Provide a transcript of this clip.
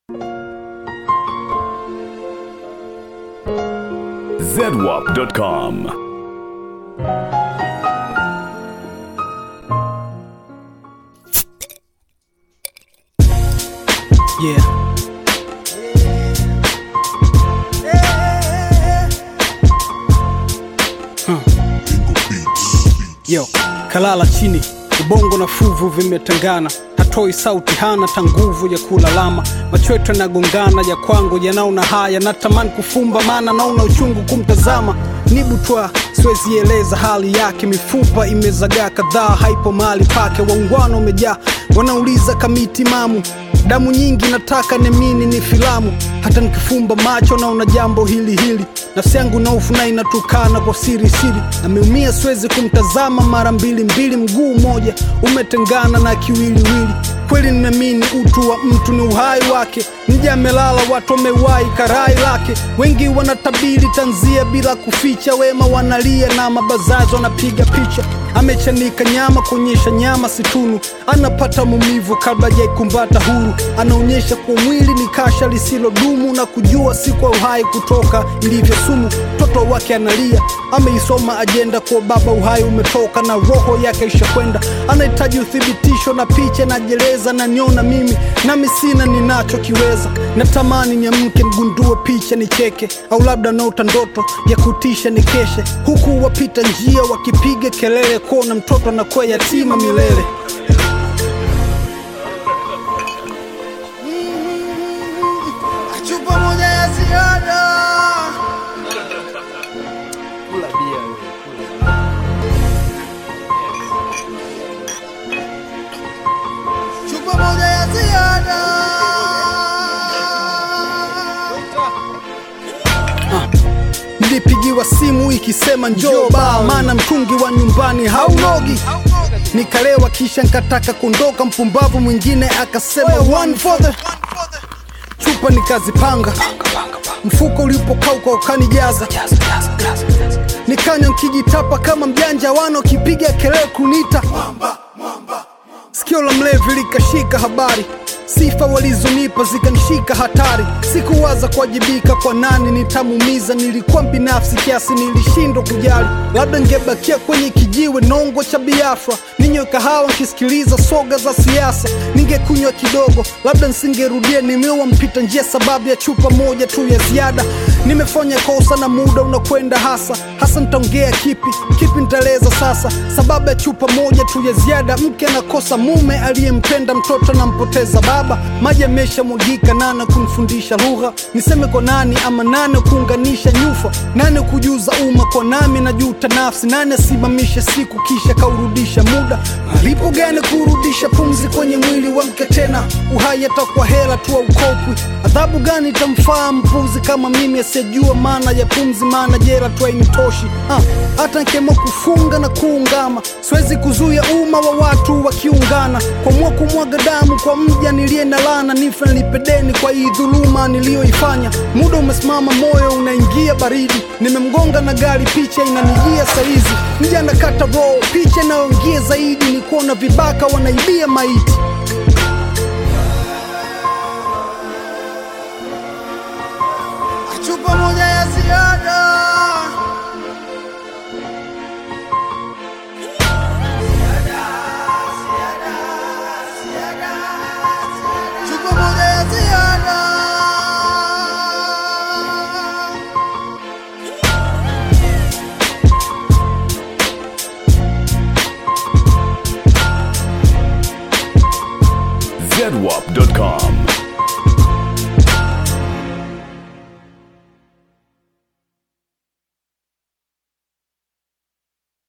zedwap.com. Yeah. Huh. Yo, kalala chini, ubongo na fuvu vimetengana, hatoi sauti, hana ta nguvu ya kulalama, macho yetu yanagongana, ya kwangu yanaona haya, natamani kufumba, maana naona uchungu kumtazama, nibutwa siwezi eleza hali yake, mifupa imezagaa kadhaa, haipo mahali pake, waungwana umejaa, wanauliza kamiti mamu damu nyingi nataka nemini ni filamu hata nikifumba macho naona jambo hili hili nafsi yangu na ufu na inatukana kwa siri siri ameumia siwezi kumtazama mara mbili mbili mguu mmoja umetengana na kiwiliwili kweli ninamini utu wa mtu ni uhai wake nje amelala watu wamewahi karai lake wengi wanatabiri tanzia bila kuficha wema wanalia na mabazazi wanapiga picha amechanika nyama kuonyesha nyama situnu anapata maumivu kabla jaikumbata huru anaonyesha kwa mwili ni kasha lisilodumu na kujua si kwa uhai kutoka ilivyo sumu mtoto wake analia ameisoma ajenda kwa baba uhai umetoka na roho yake ishakwenda anahitaji uthibitisho na picha najeleza na niona mimi nami sina ninachokiweza natamani niamke mgundue picha nicheke au labda naota ndoto ya kutisha nikeshe huku wapita njia wakipiga kelele kuona mtoto anakuwa yatima milele chupa moja ya ziada chupa moja ya ziada nilipigiwa simu ikisema njoo baa maana mtungi wa nyumbani haunogi nikalewa kisha nkataka kuondoka mpumbavu mwingine akasema one for the chupa nikazipanga mfuko ulipokauka ukanijaza nikanywa nkijitapa kama mjanja wana wakipiga kelele kunita sikio la mlevi likashika habari sifa walizonipa zikanishika hatari sikuwaza kuwajibika kwa nani nitamuumiza nilikuwa binafsi kiasi nilishindwa kujali labda ngebakia kwenye kijiwe nongo cha biafra ninywe kahawa nkisikiliza soga za siasa ningekunywa kidogo labda nsingerudia nimewa mpita njia sababu ya chupa moja tu ya ziada nimefanya kosa na muda unakwenda hasa hasa nitaongea kipi kipi nitaeleza sasa sababu ya chupa moja tu ya ziada mke anakosa mume aliyempenda mtoto anampoteza baba maji ameshamwagika nane kumfundisha lugha niseme kwa nani ama nane kuunganisha nyufa nane kujuza umma kwa nami najuta nafsi nane asimamishe siku kisha kaurudisha muda malipo gani kurudisha pumzi kwenye mwili wa mke tena uhai atakuwa hela tu aukopwi adhabu gani itamfaa mpuzi kama mimi asiyejua maana ya pumzi maana jera tu hainitoshi Ah, hata nkema kufunga na kuungama siwezi kuzuia umma wa watu wakiungana kwamua kumwaga damu kwa mja niliye na lana nife nilipedeni kwa hii dhuluma niliyoifanya muda umesimama moyo unaingia baridi nimemgonga na gari picha inanijia saizi mja nakata roho picha inayoingia zaidi ni kuona vibaka wanaibia maiti chupa moja ya ziada chupa moja ya ziada zedwap.com.